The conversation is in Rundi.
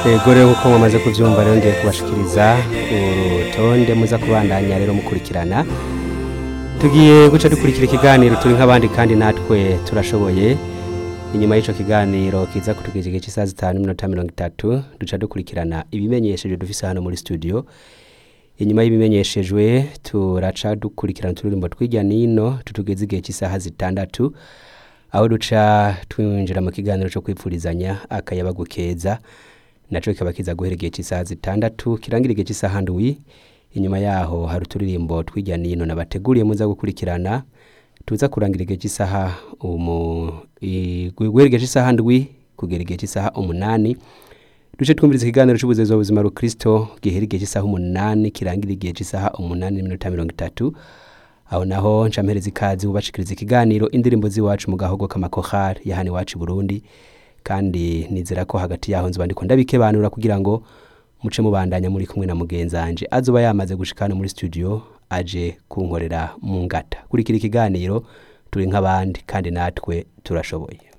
Ego rero nk'uko mwamaze kubyumva rero ngiye kubashikiriza urutonde muza kubandanya rero mukurikirana tugiye guca dukurikira ikiganiro turi nk'abandi kandi natwe turashoboye inyuma y'icyo kiganiro kiza kutugeza igihe cy'isaha zitanu n'iminota mirongo itatu duca dukurikirana ibimenyesheje dufise hano muri studio inyuma y'ibimenyeshejwe turaca dukurikirana uturirimbo tw'ijya nino tutugeze igihe cy'isaha zitandatu aho duca twinjira mu kiganiro cyo kwipfurizanya akayabagu keza naco kikaba kiza guhera igihe cy'isaha zitandatu kirangira igihe cy'isaha ndwi inyuma yaho hari uturirimbo tw'ijya nino nabateguriye muza gukurikirana tuza kurangira igihe cy'isaha umu i- guhera igihe cy'isaha ndwi kugera igihe cy'isaha umunani duce twumviriza ikiganiro cy'ubuzeza buzima rukristo gihera igihe cy'isaha umunani kirangira igihe cy'isaha umunani n'iminota mirongo itatu aho naho ncampereza ikazi ubashikiriza ikiganiro indirimbo z'iwacu mu gahogo k'amakohari ya hano iwacu i burundi kandi nizera ko hagati yaho nzoba ndiko ndabikebanura kugira ngo muce mubandanya muri kumwe na mugenzanje azoba yamaze gushika hano muri studio aje kunkorera mu ngata kurikira ikiganiro turi nk'abandi kandi natwe turashoboye